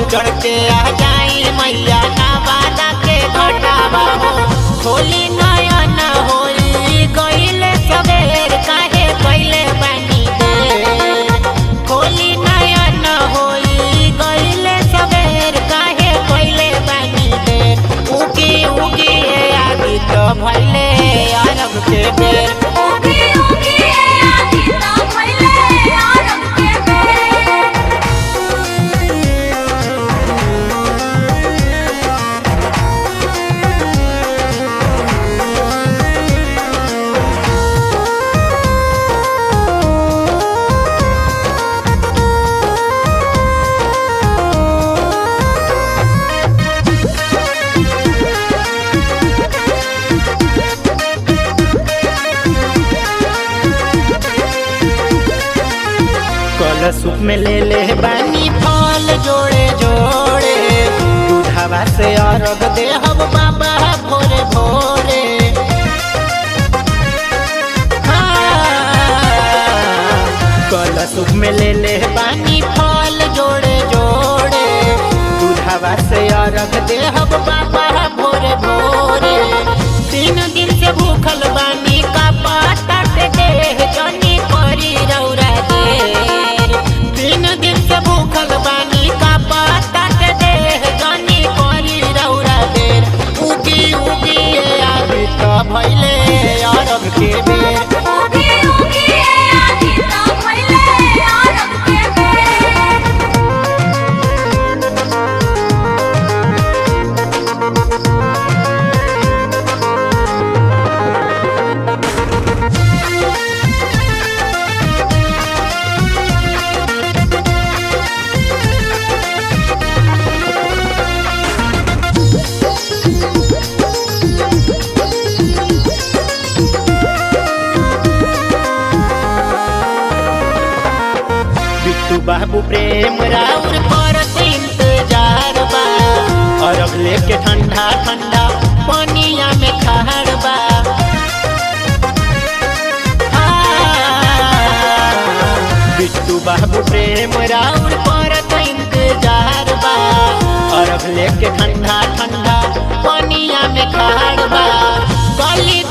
चढ़ के आ जाई मैया नवादा के घटावा हो होली नयन होली गईले सबेर काहे कइले बानी देर होली नयन होली गईले सबेर काहे कइले बानी देर उगी उगी ए आदि तो भइले अरब के बेर उगी उगी ए आदि तो भइले अरब के बेर कलशुप में ले ले बानी फल जोड़े जोड़े दूधवा से अरग दे हम बाबा भोरे भोरे हाँ, कलशुप में ले ले बानी फल जोड़े जोड़े दूधवा से अरग दे हम बाबा भोरे भोरे तीन दिन से भूखल बानी का पाता के देह जनी करी रौरा देर तीन दिन से भूखल बानी का पाता के देह जनी करी रौरा देर उगी उगी ए आदि तो भइले अरब के बेर उगी उगी ए आदि तो भइले अरब के बेर बिट्टू बाबू प्रेम राउर पर इंतजार बा अरब लेके ठंडा ठंडा पनिया में खाड़ बा हाँ, बिट्टू बाबू प्रेम राउर पर इंतजार बा अरब लेके ठंडा ठंडा पनिया में खाड़ बा गली